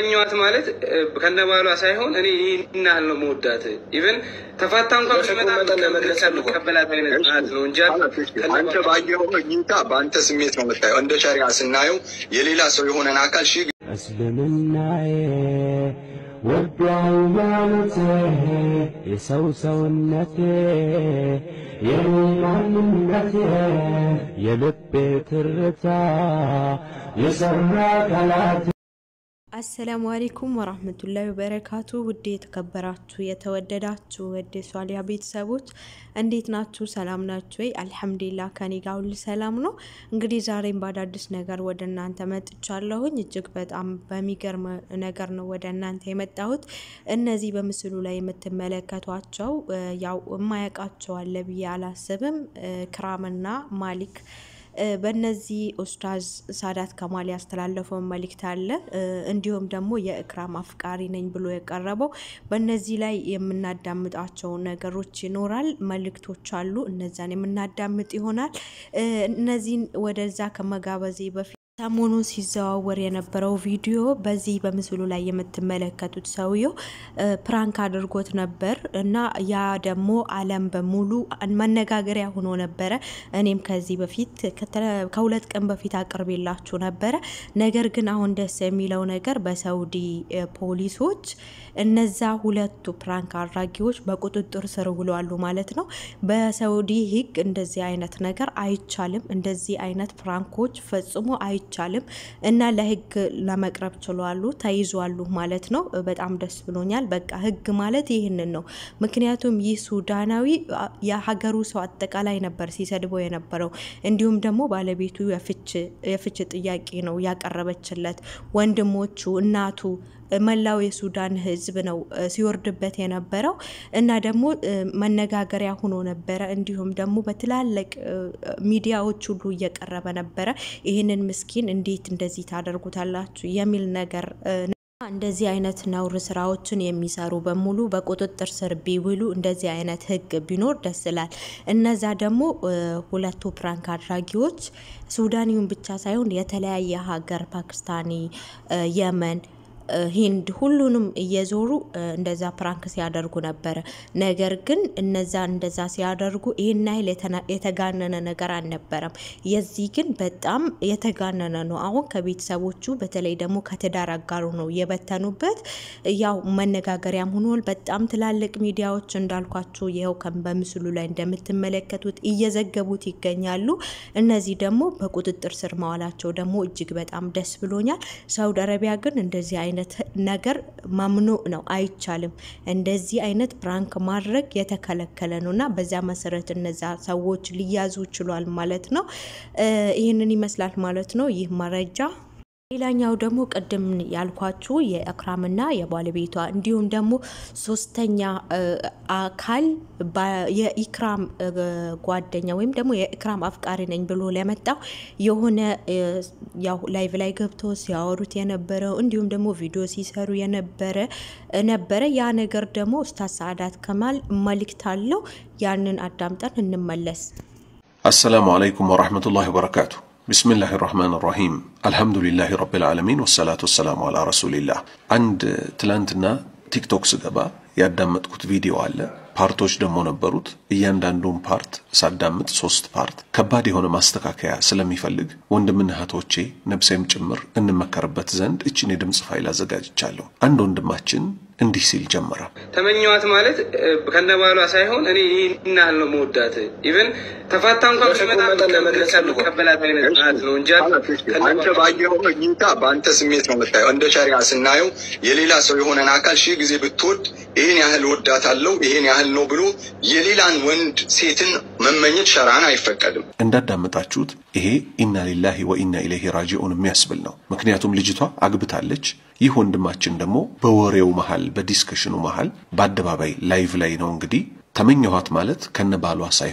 ኛዋት ማለት ከነባሏ ሳይሆን እኔ ይህን ያህል ነው መወዳት። ኢቨን ተፋታ እንኳን ብትመጣ መቀበላት አይነት ናት ነው እንጂ አንተ ባየኸው እይታ በአንተ ስሜት ነው የምታየው። እንደ ሸሪያ ስናየው የሌላ ሰው የሆነን አካል ሺህ እስልምናዬ ወዶ ሃይማኖቴ የሰው ሰውነቴ የኔ ማንነቴ የልቤ ትርታ የሰራ ቃላት አሰላሙ አሌይኩም ወራህመቱላሂ ወበረካቱ። ውድ የተከበራችሁ የተወደዳችሁ ወደ ሷሊያ ቤተሰቦች እንዴት ናችሁ? ሰላም ናችሁ ወይ? አልሐምዱሊላህ ከኔ ጋር ሁሉ ሰላም ነው። እንግዲህ ዛሬም በአዳዲስ ነገር ወደ እናንተ መጥቻለሁኝ። እጅግ በጣም በሚገርም ነገር ነው ወደ እናንተ የመጣሁት። እነዚህ በምስሉ ላይ የምትመለከቷቸው ያው የማያውቃቸው አለ ብዬ አላስብም። ክራምና ማሊክ በእነዚህ ኡስታዝ ሳዳት ከማል ያስተላለፈውን መልእክት አለ። እንዲሁም ደግሞ የእክራም አፍቃሪ ነኝ ብሎ የቀረበው በእነዚህ ላይ የምናዳምጣቸው ነገሮች ይኖራል፣ መልእክቶች አሉ። እነዛን የምናዳምጥ ይሆናል። እነዚህን ወደዛ ከመጋበዜ በፊት ሰሞኑን ሲዘዋወር የነበረው ቪዲዮ በዚህ በምስሉ ላይ የምትመለከቱት ሰውየው ፕራንክ አድርጎት ነበር እና ያ ደግሞ ዓለም በሙሉ መነጋገሪያ ሆኖ ነበረ። እኔም ከዚህ በፊት ከሁለት ቀን በፊት አቅርቤላችሁ ነበረ። ነገር ግን አሁን ደስ የሚለው ነገር በሳውዲ ፖሊሶች እነዛ ሁለቱ ፕራንክ አድራጊዎች በቁጥጥር ስር ውለዋሉ ማለት ነው። በሳውዲ ሕግ እንደዚህ አይነት ነገር አይቻልም። እንደዚህ አይነት ፕራንኮች ፈጽሞ አይቻልም እና ለሕግ ለመቅረብ ችሏሉ፣ ተይዟሉ ማለት ነው። በጣም ደስ ብሎኛል። በቃ ሕግ ማለት ይህንን ነው። ምክንያቱም ይህ ሱዳናዊ የሀገሩ ሰው አጠቃላይ ነበር ሲሰድበው የነበረው። እንዲሁም ደግሞ ባለቤቱ የፍች ጥያቄ ነው ያቀረበችለት። ወንድሞቹ፣ እናቱ መላው የሱዳን ህዝብ ነው ሲወርድበት የነበረው እና ደግሞ መነጋገሪያ ሆኖ ነበረ። እንዲሁም ደግሞ በትላልቅ ሚዲያዎች ሁሉ እየቀረበ ነበረ። ይህንን ምስኪን እንዴት እንደዚህ ታደርጉታላችሁ የሚል ነገር እንደዚህ አይነት ነውር ስራዎችን የሚሰሩ በሙሉ በቁጥጥር ስር ቢውሉ እንደዚህ አይነት ህግ ቢኖር ደስ ይላል። እነዛ ደግሞ ሁለቱ ፕራንክ አድራጊዎች ሱዳኒውን ብቻ ሳይሆን የተለያየ ሀገር ፓኪስታኒ፣ የመን ሂንድ ሁሉንም እየዞሩ እንደዛ ፕራንክ ሲያደርጉ ነበረ። ነገር ግን እነዛ እንደዛ ሲያደርጉ ይህን ያህል የተጋነነ ነገር አልነበረም። የዚህ ግን በጣም የተጋነነ ነው። አሁን ከቤተሰቦቹ በተለይ ደግሞ ከትዳር አጋሩ ነው የበተኑበት። ያው መነጋገሪያም ሆኗል። በጣም ትላልቅ ሚዲያዎች እንዳልኳቸው ይኸው በምስሉ ላይ እንደምትመለከቱት እየዘገቡት ይገኛሉ። እነዚህ ደግሞ በቁጥጥር ስር መዋላቸው ደግሞ እጅግ በጣም ደስ ብሎኛል። ሳውዲ አረቢያ ግን እንደዚህ አይነት ነገር መምኑዕ ነው፣ አይቻልም። እንደዚህ አይነት ፕራንክ ማድረግ የተከለከለ ነው እና በዚያ መሰረት እነዛ ሰዎች ሊያዙ ችሏል ማለት ነው። ይህንን ይመስላል ማለት ነው ይህ መረጃ። ሌላኛው ደግሞ ቅድም ያልኳችሁ የእክራምና የባለቤቷ እንዲሁም ደግሞ ሶስተኛ አካል የኢክራም ጓደኛ ወይም ደግሞ የኢክራም አፍቃሪ ነኝ ብሎ ለመጣው የሆነ ያው ላይቭ ላይ ገብቶ ሲያወሩት የነበረው እንዲሁም ደግሞ ቪዲዮ ሲሰሩ የነበረ ነበረ። ያ ነገር ደግሞ ኡስታዝ ሰዓዳት ከማል መልእክት አለው። ያንን አዳምጠን እንመለስ። አሰላሙ አለይኩም ወረሕመቱላሂ ወበረካቱ። ቢስሚላህ ራህማን ራሂም አልሐምዱሊላህ ረቢል ዓለሚን ወሰላቱ ወሰላሙ አላ ረሱሊላህ። አንድ ትላንትና ቲክቶክ ስገባ ያዳመጥኩት ቪዲዮ አለ። ፓርቶች ደግሞ ነበሩት። እያንዳንዱን ፓርት ሳዳምጥ ሶስት ፓርት ከባድ የሆነ ማስተካከያ ስለሚፈልግ ወንድምና እህቶቼ ነብሴም ጭምር እንመከርበት ዘንድ እችን የድምፅ ፋይል አዘጋጅቻለሁ። አንድ ወንድማችን እንዲህ ሲል ጀመረ። ተመኘዋት ማለት ከነባሏ ሳይሆን እኔ ይህን ያህል ነው መወዳት። ኢቨን ተፋታ እንኳን ብትመጣ መቀበላት አይነት ናት ነው እንጂ አንተ ባየኸው እይታ በአንተ ስሜት ነው የምታየው። እንደ ሸሪያ ስናየው የሌላ ሰው የሆነን አካል ሺህ ጊዜ ብትወድ ይህን ያህል ወዳታለሁ ይህን ያህል ነው ብሎ የሌላን ወንድ ሴትን መመኘት ሸራን አይፈቀድም። እንዳዳመጣችሁት ይሄ ኢና ሊላሂ ወኢና ኢለይሂ ራጂዑን የሚያስብል ነው። ምክንያቱም ልጅቷ አግብታለች። ይህ ወንድማችን ደግሞ በወሬው መሃል በዲስከሽኑ መሃል በአደባባይ ላይቭ ላይ ነው እንግዲህ ተመኘኋት ማለት ከነ ባሏ ሳይሆን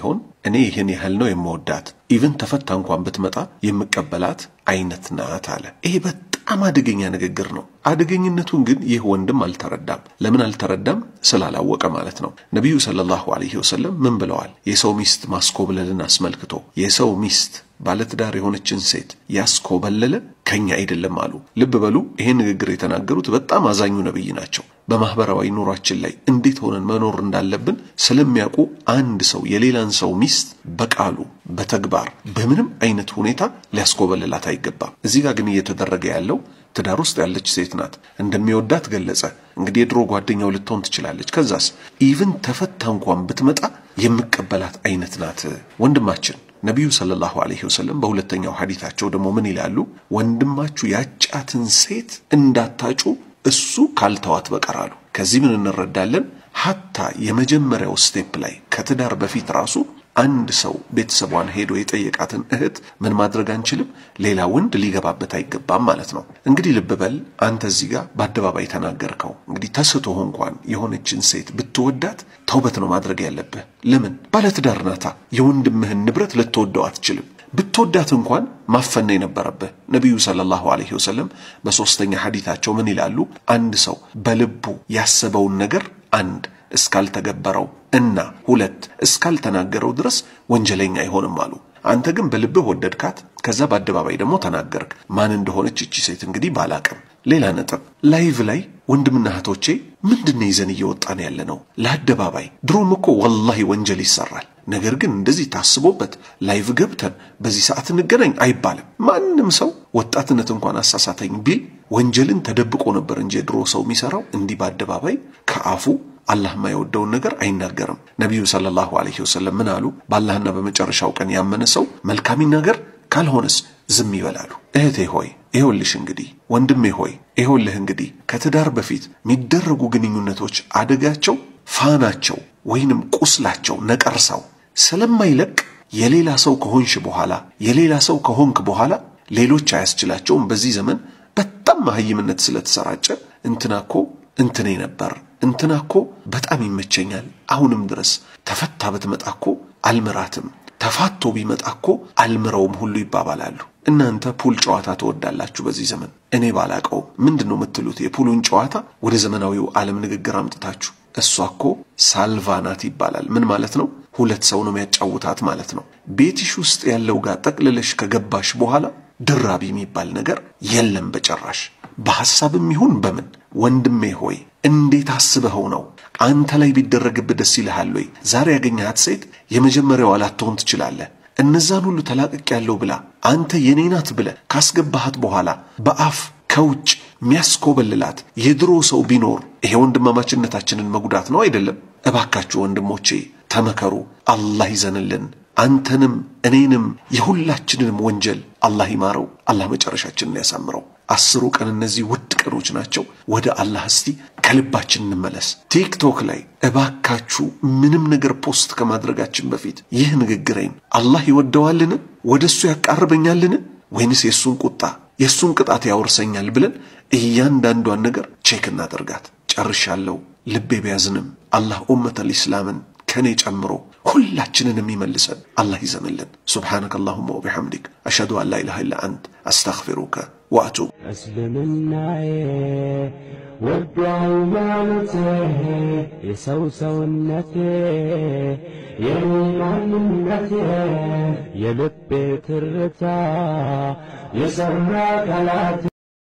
እኔ ይህን ያህል ነው የምወዳት ኢቭን ተፈታ እንኳን ብትመጣ የምቀበላት አይነት ናት አለ። ይሄ በጣም አደገኛ ንግግር ነው። አደገኝነቱን ግን ይህ ወንድም አልተረዳም። ለምን አልተረዳም? ስላላወቀ ማለት ነው። ነቢዩ ሰለላሁ ዐለይሂ ወሰለም ምን ብለዋል? የሰው ሚስት ማስኮብለልን አስመልክቶ የሰው ሚስት ባለትዳር የሆነችን ሴት ያስኮበለለ ከኛ አይደለም አሉ። ልብ በሉ፣ ይሄን ንግግር የተናገሩት በጣም አዛኙ ነቢይ ናቸው። በማህበራዊ ኑሯችን ላይ እንዴት ሆነን መኖር እንዳለብን ስለሚያውቁ አንድ ሰው የሌላን ሰው ሚስት በቃሉ በተግባር በምንም አይነት ሁኔታ ሊያስኮበልላት አይገባም። እዚህ ጋር ግን እየተደረገ ያለው ትዳር ውስጥ ያለች ሴት ናት። እንደሚወዳት ገለጸ። እንግዲህ የድሮ ጓደኛው ልትሆን ትችላለች። ከዛስ ኢቭን ተፈታ እንኳን ብትመጣ የምቀበላት አይነት ናት። ወንድማችን ነቢዩ ሰለላሁ ዐለይሂ ወሰለም በሁለተኛው ሐዲታቸው ደግሞ ምን ይላሉ? ወንድማችሁ ያጫትን ሴት እንዳታጩ እሱ ካልተዋት በቀር አሉ። ከዚህ ምን እንረዳለን? ሀታ የመጀመሪያው ስቴፕ ላይ ከትዳር በፊት ራሱ አንድ ሰው ቤተሰቧን ሄዶ የጠየቃትን እህት ምን ማድረግ አንችልም፣ ሌላ ወንድ ሊገባበት አይገባም ማለት ነው። እንግዲህ ልብ በል አንተ እዚህ ጋር በአደባባይ ተናገርከው። እንግዲህ ተስቶህ እንኳን የሆነችን ሴት ብትወዳት ተውበት ነው ማድረግ ያለብህ። ለምን ባለትዳር ናታ። የወንድምህን ንብረት ልትወደው አትችልም። ብትወዳት እንኳን ማፈን የነበረብህ። ነቢዩ ሰለላሁ ዐለይሂ ወሰለም በሦስተኛ ሐዲታቸው ምን ይላሉ? አንድ ሰው በልቡ ያሰበውን ነገር አንድ እስካልተገበረው እና ሁለት እስካልተናገረው ድረስ ወንጀለኛ አይሆንም አሉ። አንተ ግን በልብህ ወደድካት፣ ከዛ በአደባባይ ደግሞ ተናገርክ። ማን እንደሆነች እቺ ሴት እንግዲህ ባላቅም። ሌላ ነጥብ ላይቭ ላይ ወንድምና እህቶቼ ምንድን ይዘን እየወጣን ያለ ነው? ለአደባባይ ድሮም እኮ ወላሂ ወንጀል ይሰራል። ነገር ግን እንደዚህ ታስቦበት ላይቭ ገብተን በዚህ ሰዓት እንገናኝ አይባልም። ማንም ሰው ወጣትነት እንኳን አሳሳተኝ ቢል ወንጀልን ተደብቆ ነበር እንጂ የድሮ ሰው የሚሰራው እንዲህ በአደባባይ ከአፉ አላህ የማይወደውን ነገር አይናገርም። ነቢዩ ሰለላሁ ዐለይሂ ወሰለም ምን አሉ? በአላህና በመጨረሻው ቀን ያመነ ሰው መልካም ይናገር፣ ካልሆነስ ዝም ይበላሉ። እህቴ ሆይ ይኸውልሽ እንግዲህ ወንድሜ ሆይ ይኸውልህ እንግዲህ ከትዳር በፊት የሚደረጉ ግንኙነቶች አደጋቸው ፋናቸው ወይንም ቁስላቸው ነቀርሳው ስለማይለቅ የሌላ ሰው ከሆንሽ በኋላ የሌላ ሰው ከሆንክ በኋላ ሌሎች አያስችላቸውም። በዚህ ዘመን በጣም መሀይምነት ስለተሰራጨ እንትና እኮ እንትኔ ነበር እንትና እኮ በጣም ይመቸኛል፣ አሁንም ድረስ ተፈታ ብትመጣ እኮ አልምራትም፣ ተፋቶ ቢመጣ እኮ አልምረውም ሁሉ ይባባላሉ። እናንተ ፑል ጨዋታ ትወዳላችሁ በዚህ ዘመን። እኔ ባላቀውም ምንድን ነው የምትሉት? የፑሉን ጨዋታ ወደ ዘመናዊው ዓለም ንግግር አምጥታችሁ እሷ እኮ ሳልቫ ናት ይባላል። ምን ማለት ነው? ሁለት ሰው ነው የሚያጫውታት ማለት ነው። ቤትሽ ውስጥ ያለው ጋር ጠቅልለሽ ከገባሽ በኋላ ድራቢ የሚባል ነገር የለም በጭራሽ። በሐሳብም ይሁን በምን ወንድሜ ሆይ እንዴት አስበኸው ነው? አንተ ላይ ቢደረግብህ ደስ ይልሃል ወይ? ዛሬ ያገኘሃት ሴት የመጀመሪያዋ ላትሆን ትችላለህ። እነዛን ሁሉ ተላቅቅ ያለው ብላ አንተ የኔ ናት ብለህ ካስገባሃት በኋላ በአፍ ከውጭ የሚያስኮበልላት የድሮ ሰው ቢኖር ይሄ ወንድማማችነታችንን መጉዳት ነው አይደለም? እባካችሁ ወንድሞቼ ተመከሩ። አላህ ይዘንልን። አንተንም እኔንም የሁላችንንም ወንጀል አላህ ይማረው። አላህ መጨረሻችንን ያሳምረው። አስሩ ቀን እነዚህ ውድ ቀኖች ናቸው። ወደ አላህ እስቲ ከልባችን እንመለስ። ቲክቶክ ላይ እባካችሁ ምንም ነገር ፖስት ከማድረጋችን በፊት ይህ ንግግሬን አላህ ይወደዋልን? ወደ እሱ ያቃርበኛልን? ወይንስ የእሱን ቁጣ የእሱን ቅጣት ያወርሰኛል ብለን እያንዳንዷን ነገር ቼክ እናደርጋት። ጨርሻለሁ። ልቤ ቢያዝንም አላህ ኡመተል ኢስላምን ከኔ ጨምሮ ሁላችንን የሚመልሰን አላህ ይዘንልን። ሱብሓነከ አላሁመ ወቢሐምዲክ አሽሀዱ አን ላ ኢላሃ ኢላ አንት አስተግፊሩከ ወአቱብ እስልምናዬ ወዶ ሃይማኖቴ የሰው ሰውነቴ የኔ ማንነቴ የልቤ ትርታ የሰራ ቃላት